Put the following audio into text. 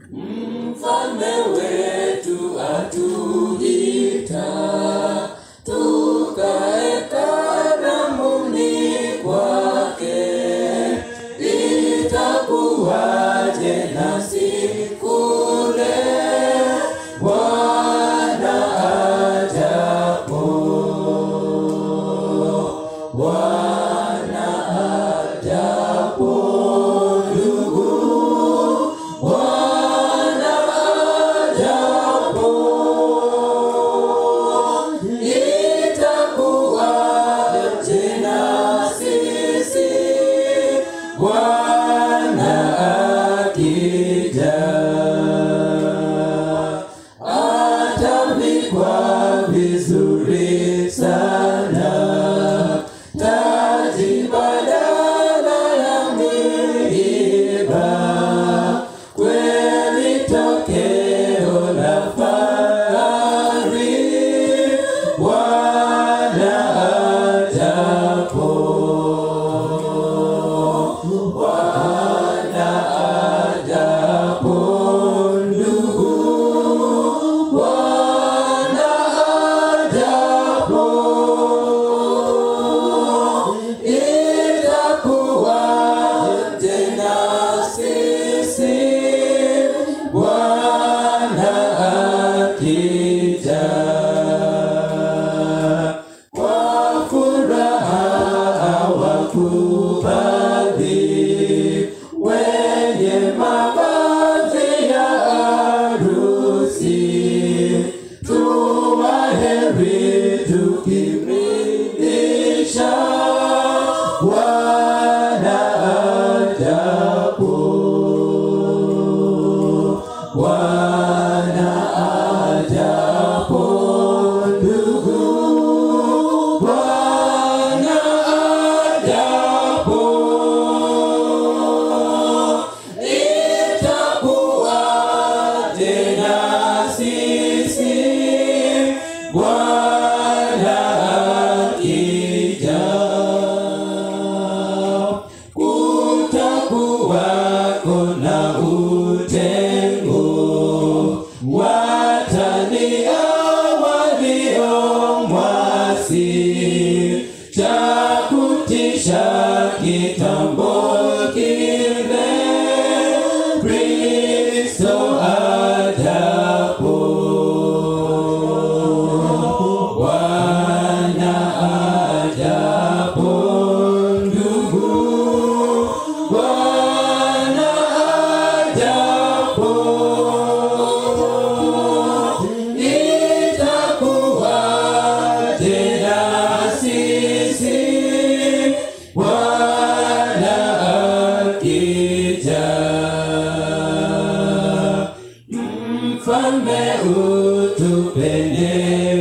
Mfalme wetu atuita, tukae karamuni kwake. Itakuwaje nasi kule Bwana ajapo? Bwana ajapo, ndugu, Bwana ajapo, itakuwaje na sisi Bwana akija? Atavikwa vizuri sana taji badala ya miiba, kweli tokeo la fahari Bwana ajapo. Bwana ajapo, ndugu, Bwana ajapo, itakuwaje na sisi Bwana akija? Kwa furaha wakubali wenye mavazi ya harusi, tuwaheri tukimridhisha Bwana ajapo. Bwana ajapo, ndugu, Bwana ajapo, itakuwaje na sisi Bwana akija? Kutakuwako na utengo, watania waliomwasi, cha kutisha kitambo kile, Kristo ajapo. Bwana ajapo, ndugu, Bwana ajapo, itakuwaje na sisi Bwana akija? Mfalme utupe